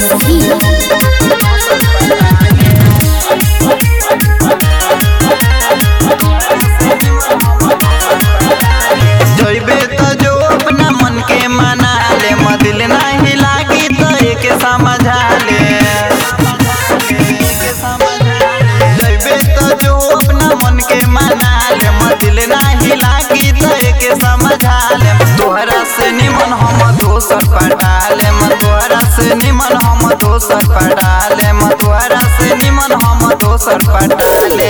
सिमरही जइबे त जो अपना मन के मना ले मदिल नाही लागी त एके समझा ले जइबे त जो अपना मन के मना ले मदिल नाही लागी त एके समझा ले तोहरा से निमन हम दोसर पटा ले तोहरा से निमन हम दोसर पटा ले तोहरा से निमन हम दोसर पटा ले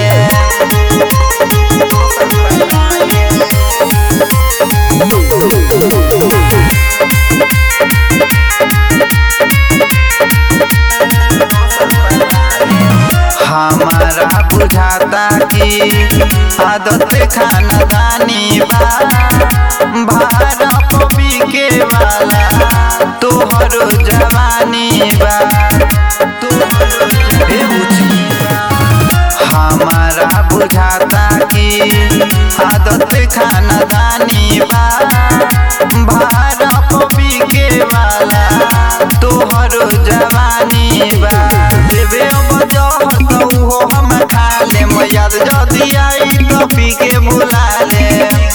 हमारा बुझाता कि आदत खानदानी बा भारा पपी के वाला तोहर जवानी बा तोहर हे बुझी हमारा बुझाता कि आदत खानदानी बा भारा पपी के वाला तोहर जवानी बा देवे अब जहर तो उहो हम खा ले याद जदी आई तो पी के बुला ले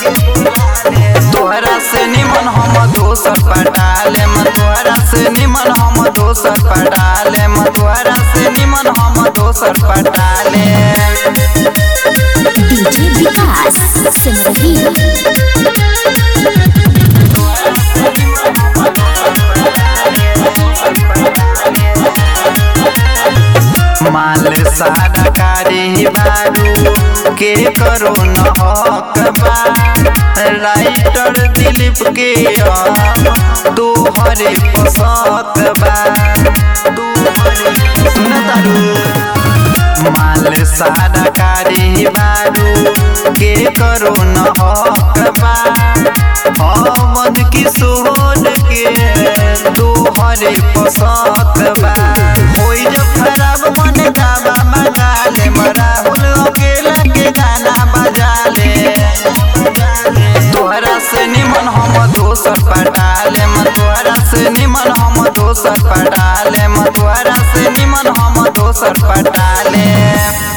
तोहरा से निमन हम दोसर पटा ले तोहरा से निमन हम दोसर पटा ले तोहरा से निमन हम दोसर पटा ले डीजे विकास सिमरही माल सारा कारी बारू के करो न हक बा राइटर दिलीप के तोहरे पसत बा तोहरे सुन तारू माल सारा कारी बारू के करो न हक बा अमन किशोर के तोहरे पसत बा होई जब खराब मन गावा मगा ले राहुल अकेला के गाना बजा ले तोहरा से निमन हम दोसर पटा ले तोहरा से निमन हम दोसर पटा ले तोहरा से निमन हम दोसर पटा ले